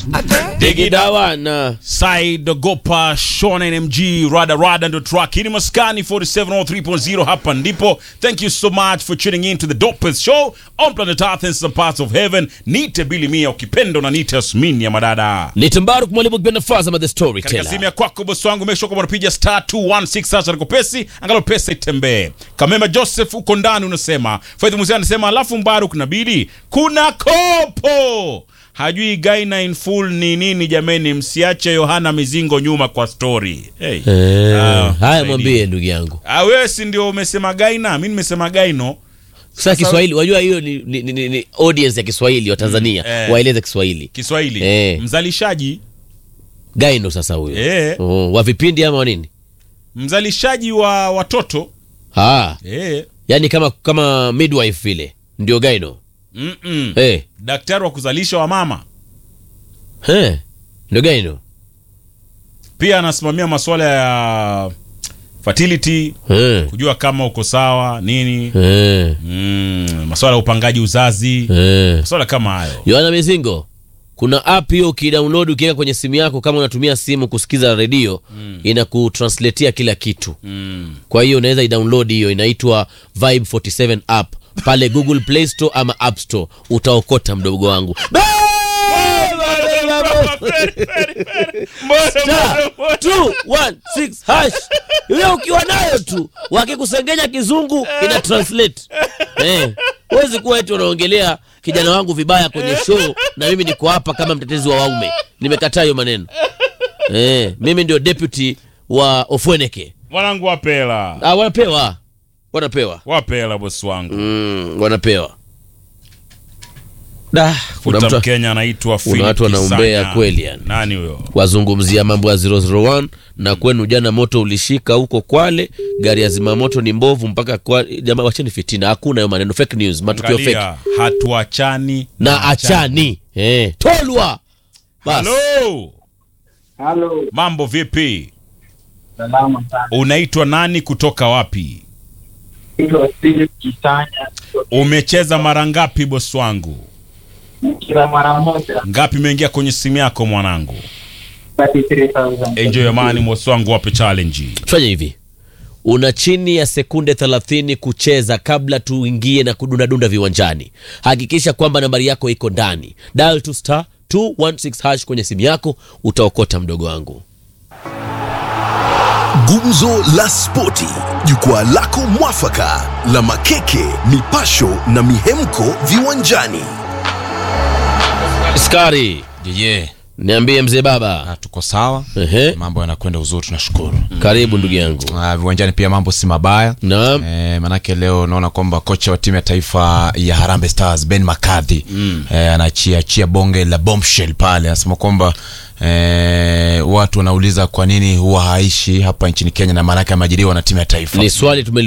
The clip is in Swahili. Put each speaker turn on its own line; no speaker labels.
Digidawana.
Side Gopa Sean NMG Rada Rada ndo track hii ni Maskani 4703.0 hapa ndipo thank you so much for tuning in to the dopest show on planet Earth and some parts of heaven nite Billy Mia ukipenda na nite Asmin ya madada
Ni Tambaru mwalimu kipenda Faza the
katika
storyteller.
simu ya kwako bosi wangu make sure kwamba unapiga star 216 sasa niko pesi angalau pesa itembee Kamema Joseph uko ndani unasema Faith Musa anasema alafu Mbaruk na Bidi kuna kopo hajui Gaina in full ni nini jameni msiache Yohana Mizingo nyuma kwa story hey.
Eh,
Ah,
haya
saidi.
mwambie ndugu yangu.
Ah, wewe si ndio umesema Gaina mimi nimesema Gaino
Sasa Kiswahili wajua hiyo ni, ni, ni, ni, ni audience ya Kiswahili wa Tanzania
Mm, eh.
waeleze Kiswahili.
Kiswahili
Eh.
mzalishaji
Gaino sasa huyo.
eh,
Oh, wa vipindi ama wa nini?
mzalishaji wa watoto
Ah,
eh.
yani kama kama midwife vile ndio Gaino.
mm -mm.
Eh,
daktari wa kuzalisha wa mama
eh. Ndio Gaino.
pia anasimamia masuala ya fertility
Eh.
kujua kama uko sawa nini
Eh.
mm, masuala ya upangaji uzazi
Eh.
masuala kama hayo
Yohana Mizingo, kuna app hiyo ukidownload ukiweka kwenye simu yako, kama unatumia simu kusikiza redio mm. inakutranslatea kila kitu
mm.
kwa hiyo unaweza idownload hiyo, inaitwa Vibe 47 app pale Google Play Store ama App Store, utaokota mdogo wangu. Star, two, one, six, hash. Hiyo ukiwa nayo tu wakikusengenya kizungu ina translate eh. Huwezi kuwa eti unaongelea kijana wangu vibaya kwenye show na mimi niko hapa kama mtetezi wa waume. Nimekataa hiyo maneno eh. Mimi ndio deputy wa Ofweneke.
mwanangu wapela
Ah, wanapewa wanapewa
wapela bosi wangu
mm, wanapewa da kuna
futa
mtu
mkenya anaitwa
kuna
Philip
watu wanaumbea
Kisanya.
kweli yani.
nani huyo
wazungumzia mambo ya 001 na kwenu jana moto ulishika huko Kwale, gari ya zimamoto ni mbovu mpaka kwa jamaa, wacheni fitina, hakuna hayo maneno, fake news, matukio fake
Angalia, hatuachani
na achani eh, tolwa bas.
halo
Halo,
mambo vipi
salama sana.
unaitwa nani kutoka wapi
Naitwa Philip Kisanya,
umecheza mara ngapi bosi wangu
kila mara moja
ngapi imeingia kwenye simu yako mwanangu
33,000.
enjoy amani bosi wangu wape challenge
Fanya hivi, una chini ya sekunde 30 kucheza kabla tuingie na kudundadunda viwanjani. Hakikisha kwamba nambari yako iko ndani, dial to star 216 hash kwenye simu yako, utaokota mdogo wangu.
Gumzo la Spoti, jukwaa lako mwafaka la makeke, mipasho na mihemko viwanjani.
Skari,
Yeye,
niambie mzee baba.
ah, tuko sawa,
Ehe.
mambo yanakwenda uzuri, tunashukuru.
Karibu ndugu yangu.
Ah, viwanjani pia mambo si mabaya.
Naam.
Eh, manake leo naona kwamba kocha wa timu ya taifa ya Harambee Stars Ben McCarthy eh, anaachia achia bonge la bombshell pale, anasema kwamba eh, watu wanauliza kwa nini huwa haishi hapa nchini Kenya, na maanake ameajiriwa na timu ya taifa
Ni swali tume